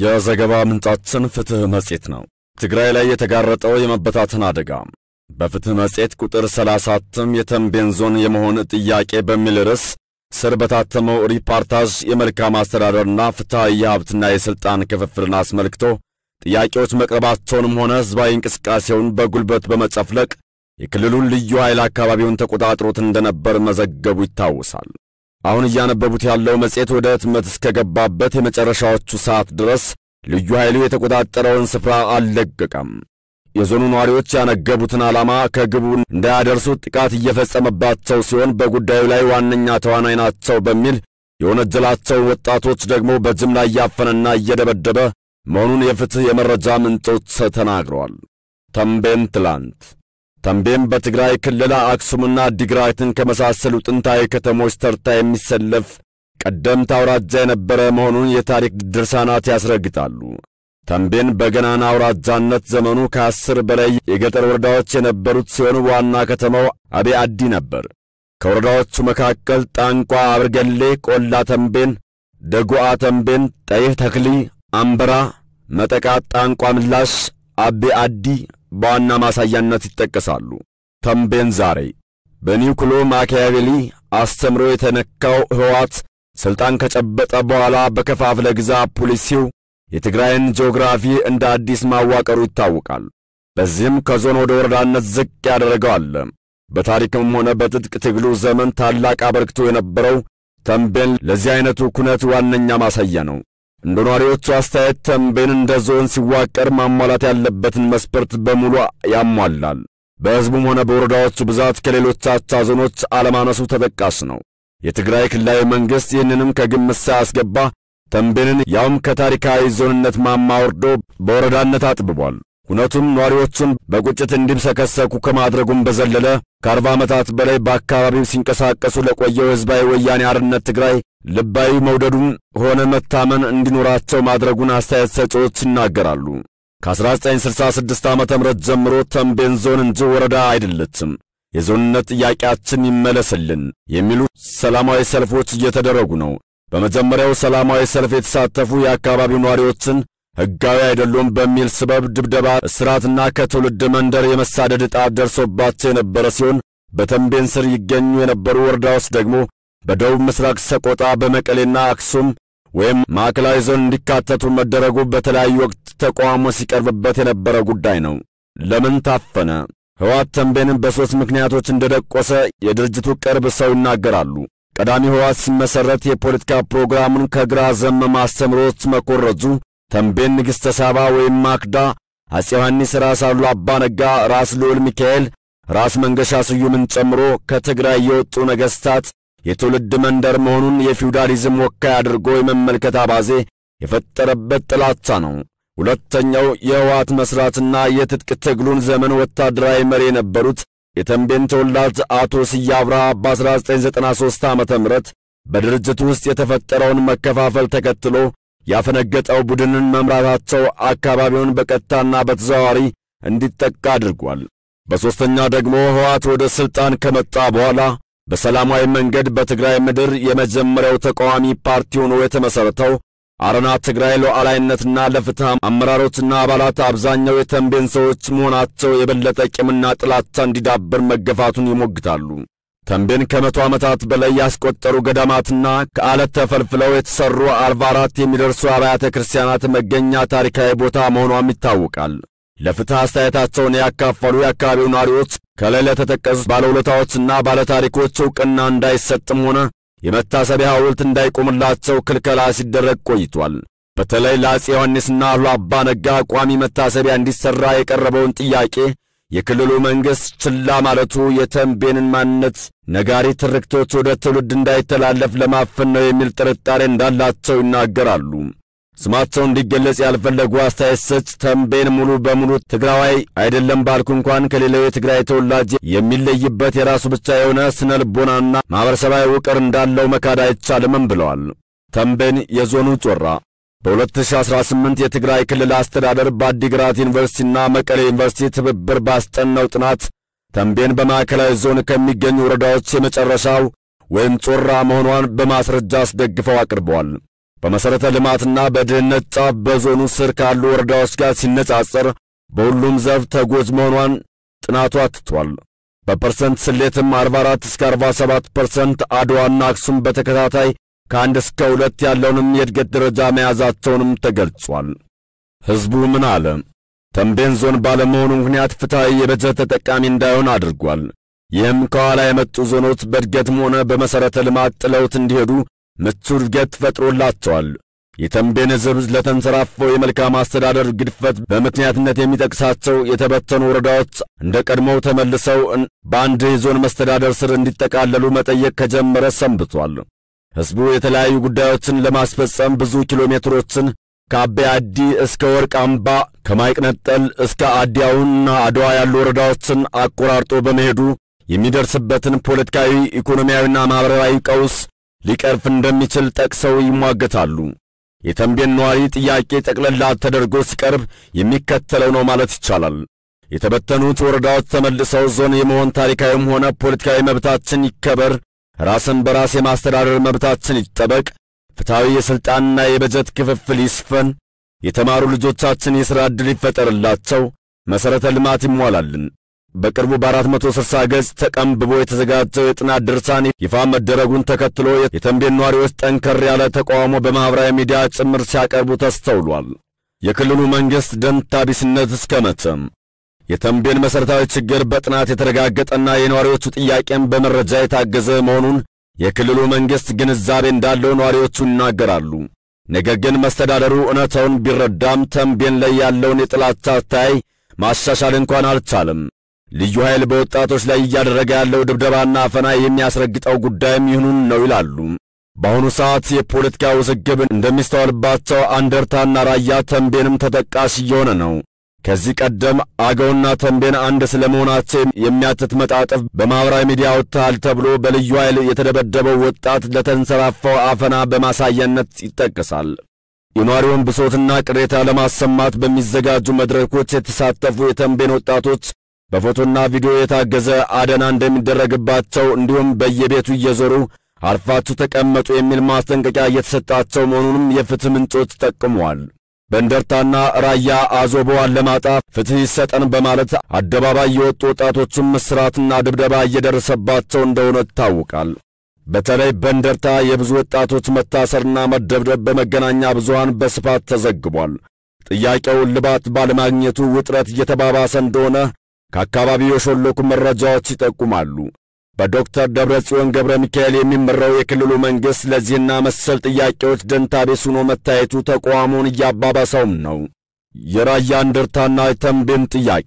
የዘገባ ምንጫችን ፍትሕ መጽሔት ነው። ትግራይ ላይ የተጋረጠው የመበታተን አደጋ በፍትሕ መጽሔት ቁጥር 30 እትም የተንቤን ዞን የመሆን ጥያቄ በሚል ርዕስ ስር በታተመው ሪፖርታዥ የመልካም አስተዳደርና ፍትሐዊ የሀብትና የሥልጣን ክፍፍልን አስመልክቶ ጥያቄዎች መቅረባቸውንም ሆነ ሕዝባዊ እንቅስቃሴውን በጉልበት በመጨፍለቅ የክልሉን ልዩ ኃይል አካባቢውን ተቆጣጥሮት እንደነበር መዘገቡ ይታወሳል። አሁን እያነበቡት ያለው መጽሔት ወደ ህትመት እስከገባበት የመጨረሻዎቹ ሰዓት ድረስ ልዩ ኃይሉ የተቆጣጠረውን ስፍራ አልለቀቀም። የዞኑ ነዋሪዎች ያነገቡትን ዓላማ ከግቡ እንዳያደርሱት ጥቃት እየፈጸመባቸው ሲሆን በጉዳዩ ላይ ዋነኛ ተዋናይ ናቸው በሚል የወነጀላቸው ወጣቶች ደግሞ በጅምላ እያፈነና እየደበደበ መሆኑን የፍትሕ የመረጃ ምንጮች ተናግረዋል። ተንቤን ትላንት ተንቤን በትግራይ ክልል አክሱምና አዲግራትን ከመሳሰሉ ጥንታዊ ከተሞች ተርታ የሚሰለፍ ቀደምት አውራጃ የነበረ መሆኑን የታሪክ ድርሳናት ያስረግጣሉ። ተንቤን በገናና አውራጃነት ዘመኑ ከአስር በላይ የገጠር ወረዳዎች የነበሩት ሲሆን ዋና ከተማው አቤ አዲ ነበር። ከወረዳዎቹ መካከል ጣንቋ፣ አብርገሌ፣ ቆላ ተንቤን፣ ደጉዓ ተንቤን፣ ጠይህ ተክሊ፣ አምበራ፣ መጠቃ፣ ጣንቋ ምላሽ፣ አቤ አዲ በዋና ማሳያነት ይጠቀሳሉ። ተንቤን ዛሬ በኒውክሎ ማኪያቬሊ አስተምሮ የተነካው ሕወሓት ሥልጣን ከጨበጠ በኋላ በከፋፍለ ግዛ ፖሊሲው የትግራይን ጂኦግራፊ እንደ አዲስ ማዋቀሩ ይታወቃል። በዚህም ከዞን ወደ ወረዳነት ዝቅ ያደረገው አለ። በታሪክም ሆነ በትጥቅ ትግሉ ዘመን ታላቅ አበርክቶ የነበረው ተንቤን ለዚህ አይነቱ ኩነት ዋነኛ ማሳያ ነው። እንደ ነዋሪዎቹ አስተያየት ተንቤን እንደ ዞን ሲዋቀር ማሟላት ያለበትን መስፈርት በሙሉ ያሟላል። በሕዝቡም ሆነ በወረዳዎቹ ብዛት ከሌሎች አቻ ዞኖች አለማነሱ ተጠቃሽ ነው። የትግራይ ክልላዊ መንግሥት ይህንንም ከግምት ሳያስገባ ተንቤንን ያውም ከታሪካዊ ዞንነት ማማ ወርዶ በወረዳነት አጥብቧል። ሁነቱም ነዋሪዎቹን በቁጭት እንዲምሰከሰኩ ከማድረጉም በዘለለ ከአርባ ዓመታት በላይ በአካባቢው ሲንቀሳቀሱ ለቆየው ሕዝባዊ ወያኔ አርነት ትግራይ ልባዊ መውደዱን ሆነ መታመን እንዲኖራቸው ማድረጉን አስተያየት ሰጪዎች ይናገራሉ። ከ1966 ዓ ም ጀምሮ ተንቤን ዞን እንጂ ወረዳ አይደለችም፣ የዞንነት ጥያቄያችን ይመለስልን የሚሉ ሰላማዊ ሰልፎች እየተደረጉ ነው። በመጀመሪያው ሰላማዊ ሰልፍ የተሳተፉ የአካባቢው ነዋሪዎችን ሕጋዊ አይደሉም በሚል ስበብ ድብደባ፣ እስራትና ከትውልድ መንደር የመሳደድ ዕጣ ደርሶባቸው የነበረ ሲሆን በተንቤን ስር ይገኙ የነበሩ ወረዳዎች ደግሞ በደቡብ ምስራቅ ሰቆጣ፣ በመቀሌና አክሱም ወይም ማዕከላዊ ዞን እንዲካተቱ መደረጉ በተለያዩ ወቅት ተቃውሞ ሲቀርብበት የነበረ ጉዳይ ነው። ለምን ታፈነ? ሕወሓት ተንቤንን በሦስት ምክንያቶች እንደደቆሰ የድርጅቱ ቅርብ ሰው ይናገራሉ። ቀዳሚ ሕወሓት ሲመሠረት የፖለቲካ ፕሮግራሙን ከግራ ዘመም አስተምሮች መኮረጁ ተንቤን ንግሥተ ሳባ ወይም ማክዳ፣ አፄ ዮሐንስ፣ ራስ አሉላ አባ ነጋ፣ ራስ ልዑል ሚካኤል፣ ራስ መንገሻ ስዩምን ጨምሮ ከትግራይ የወጡ ነገሥታት የትውልድ መንደር መሆኑን የፊውዳሊዝም ወካይ አድርጎ የመመልከት አባዜ የፈጠረበት ጥላቻ ነው። ሁለተኛው የሕወሓት መሥራትና የትጥቅ ትግሉን ዘመን ወታደራዊ መሪ የነበሩት የተንቤን ተወላጅ አቶ ስዬ አብርሃ በ1993 ዓ ም በድርጅቱ ውስጥ የተፈጠረውን መከፋፈል ተከትሎ ያፈነገጠው ቡድንን መምራታቸው አካባቢውን በቀጥታና በተዘዋዋሪ እንዲጠቃ አድርጓል። በሦስተኛ ደግሞ ሕወሓት ወደ ሥልጣን ከመጣ በኋላ በሰላማዊ መንገድ በትግራይ ምድር የመጀመሪያው ተቃዋሚ ፓርቲ ሆኖ የተመሠረተው አረና ትግራይ ሉዓላዊነትና ለፍትሕ አመራሮችና አባላት አብዛኛው የተንቤን ሰዎች መሆናቸው የበለጠ ቂምና ጥላቻ እንዲዳብር መገፋቱን ይሞግታሉ። ተንቤን ከመቶ ዓመታት በላይ ያስቆጠሩ ገዳማትና ከዓለት ተፈልፍለው የተሠሩ አርባ አራት የሚደርሱ አብያተ ክርስቲያናት መገኛ ታሪካዊ ቦታ መሆኗም ይታወቃል። ለፍትሕ አስተያየታቸውን ያካፈሉ የአካባቢው ነዋሪዎች ከላይ ለተጠቀሱት ባለውለታዎችና ባለታሪኮች ዕውቅና እንዳይሰጥም ሆነ የመታሰቢያ ሐውልት እንዳይቆምላቸው ክልከላ ሲደረግ ቆይቷል። በተለይ ለአፄ ዮሐንስና አሉላ አባ ነጋ ቋሚ መታሰቢያ እንዲሠራ የቀረበውን ጥያቄ የክልሉ መንግሥት ችላ ማለቱ የተንቤንን ማንነት ነጋሪ ትርክቶች ወደ ትውልድ እንዳይተላለፍ ለማፈን ነው የሚል ጥርጣሬ እንዳላቸው ይናገራሉ። ስማቸው እንዲገለጽ ያልፈለጉ አስተያየት ሰጭ ተንቤን ሙሉ በሙሉ ትግራዋይ አይደለም ባልኩ እንኳን ከሌላው የትግራይ ተወላጅ የሚለይበት የራሱ ብቻ የሆነ ስነ ልቦናና ማኅበረሰባዊ ውቅር እንዳለው መካድ አይቻልምም ብለዋል። ተንቤን የዞኑ ጮራ በ2018 የትግራይ ክልል አስተዳደር በአዲግራት ዩኒቨርሲቲና መቀሌ ዩኒቨርሲቲ ትብብር ባስጠናው ጥናት ተንቤን በማዕከላዊ ዞን ከሚገኙ ወረዳዎች የመጨረሻው ወይም ጮራ መሆኗን በማስረጃ አስደግፈው አቅርበዋል። በመሠረተ ልማትና በድህነት ጫፍ በዞኑ ስር ካሉ ወረዳዎች ጋር ሲነጻጸር በሁሉም ዘርፍ ተጎጅ መሆኗን ጥናቱ አትቷል። በፐርሰንት ስሌትም 44 እስከ 47 ፐርሰንት አድዋና አክሱም በተከታታይ ከአንድ እስከ ሁለት ያለውንም የእድገት ደረጃ መያዛቸውንም ተገልጿል። ሕዝቡ ምን አለ? ተንቤን ዞን ባለመሆኑ ምክንያት ፍትሐዊ የበጀት ተጠቃሚ እንዳይሆን አድርጓል። ይህም ከኋላ የመጡ ዞኖች በእድገትም ሆነ በመሠረተ ልማት ጥለውት እንዲሄዱ ምቹ እድገት ፈጥሮላቸዋል። የተንቤን ሕዝብ ለተንሰራፈው የመልካም አስተዳደር ግድፈት በምክንያትነት የሚጠቅሳቸው የተበተኑ ወረዳዎች እንደ ቀድሞው ተመልሰው በአንድ የዞን መስተዳደር ስር እንዲጠቃለሉ መጠየቅ ከጀመረ ሰንብቷል። ሕዝቡ የተለያዩ ጉዳዮችን ለማስፈጸም ብዙ ኪሎ ሜትሮችን ከአቤ አዲ እስከ ወርቅ አምባ ከማይቅነጠል እስከ አዲያውንና አድዋ ያሉ ወረዳዎችን አቆራርጦ በመሄዱ የሚደርስበትን ፖለቲካዊ፣ ኢኮኖሚያዊና ማኅበራዊ ቀውስ ሊቀርፍ እንደሚችል ጠቅሰው ይሟገታሉ። የተንቤን ነዋሪ ጥያቄ ጠቅለላ ተደርጎ ሲቀርብ የሚከተለው ነው ማለት ይቻላል። የተበተኑት ወረዳዎች ተመልሰው ዞን የመሆን ታሪካዊም ሆነ ፖለቲካዊ መብታችን ይከበር፣ ራስን በራስ የማስተዳደር መብታችን ይጠበቅ፣ ፍትሐዊ የሥልጣንና የበጀት ክፍፍል ይስፈን፣ የተማሩ ልጆቻችን የሥራ ዕድል ይፈጠርላቸው፣ መሠረተ ልማት ይሟላልን። በቅርቡ በ460 ገጽ ተቀንብቦ የተዘጋጀው የጥናት ድርሳን ይፋ መደረጉን ተከትሎ የተንቤን ነዋሪዎች ጠንከር ያለ ተቃውሞ በማኅበራዊ ሚዲያ ጭምር ሲያቀርቡ ተስተውሏል። የክልሉ መንግሥት ደንታ ቢስነት እስከ መቼም? የተንቤን መሠረታዊ ችግር በጥናት የተረጋገጠና የነዋሪዎቹ ጥያቄም በመረጃ የታገዘ መሆኑን የክልሉ መንግሥት ግንዛቤ እንዳለው ነዋሪዎቹ ይናገራሉ። ነገር ግን መስተዳደሩ እውነታውን ቢረዳም ተንቤን ላይ ያለውን የጥላቻ አተያይ ማሻሻል እንኳን አልቻለም። ልዩ ኃይል በወጣቶች ላይ እያደረገ ያለው ድብደባና አፈና የሚያስረግጠው ጉዳይም ይህኑን ነው ይላሉ። በአሁኑ ሰዓት የፖለቲካ ውዝግብ እንደሚስተዋልባቸው አንደርታና ራያ ተንቤንም ተጠቃሽ እየሆነ ነው። ከዚህ ቀደም አገውና ተንቤን አንድ ስለመሆናቸው የሚያትት መጣጥፍ በማኅበራዊ ሚዲያ ወጥተሃል ተብሎ በልዩ ኃይል የተደበደበው ወጣት ለተንሰራፋው አፈና በማሳያነት ይጠቀሳል። የነዋሪውን ብሶትና ቅሬታ ለማሰማት በሚዘጋጁ መድረኮች የተሳተፉ የተንቤን ወጣቶች በፎቶና ቪዲዮ የታገዘ አደና እንደሚደረግባቸው እንዲሁም በየቤቱ እየዞሩ አርፋችሁ ተቀመጡ የሚል ማስጠንቀቂያ እየተሰጣቸው መሆኑንም የፍትህ ምንጮች ጠቅመዋል። በእንደርታና ራያ አዞቦ አላማጣ ፍትህ ይሰጠን በማለት አደባባይ የወጡ ወጣቶቹም እስራትና ድብደባ እየደረሰባቸው እንደሆነ ይታወቃል። በተለይ በእንደርታ የብዙ ወጣቶች መታሰርና መደብደብ በመገናኛ ብዙሃን በስፋት ተዘግቧል። ጥያቄው እልባት ባለማግኘቱ ውጥረት እየተባባሰ እንደሆነ ከአካባቢው የሾለኩ መረጃዎች ይጠቁማሉ። በዶክተር ደብረ ጽዮን ገብረ ሚካኤል የሚመራው የክልሉ መንግሥት ለዚህና መሰል ጥያቄዎች ደንታ ቢስ ሆኖ መታየቱ ተቃውሞውን እያባባሰውም ነው። የራያ እንደርታና የተንቤን ጥያቄ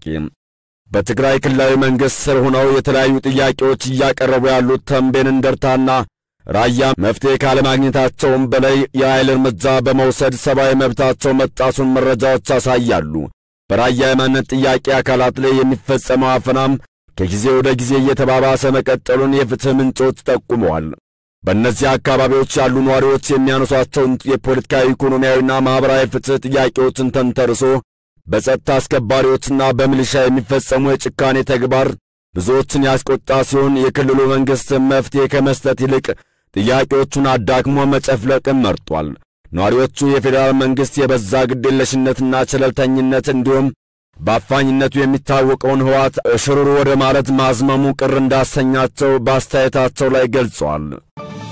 በትግራይ ክልላዊ መንግሥት ስር ሆነው የተለያዩ ጥያቄዎች እያቀረቡ ያሉት ተንቤን እንደርታና ራያ መፍትሔ ካለማግኘታቸውም በላይ የኃይል እርምጃ በመውሰድ ሰብአዊ መብታቸው መጣሱን መረጃዎች ያሳያሉ። በራያ የማንነት ጥያቄ አካላት ላይ የሚፈጸመው አፈናም ከጊዜ ወደ ጊዜ እየተባባሰ መቀጠሉን የፍትሕ ምንጮች ጠቁመዋል። በእነዚህ አካባቢዎች ያሉ ነዋሪዎች የሚያነሷቸውን የፖለቲካዊ፣ ኢኮኖሚያዊና ማኅበራዊ ፍትሕ ጥያቄዎችን ተንተርሶ በጸጥታ አስከባሪዎችና በሚሊሻ የሚፈጸሙ የጭካኔ ተግባር ብዙዎችን ያስቆጣ ሲሆን የክልሉ መንግሥት መፍትሔ ከመስጠት ይልቅ ጥያቄዎቹን አዳክሞ መጨፍለቅን መርጧል። ነዋሪዎቹ የፌዴራል መንግሥት የበዛ ግዴለሽነትና ቸለልተኝነት እንዲሁም በአፋኝነቱ የሚታወቀውን ሕወሓት እሽሩሩ ወደ ማለት ማዝመሙ ቅር እንዳሰኛቸው በአስተያየታቸው ላይ ገልጸዋል።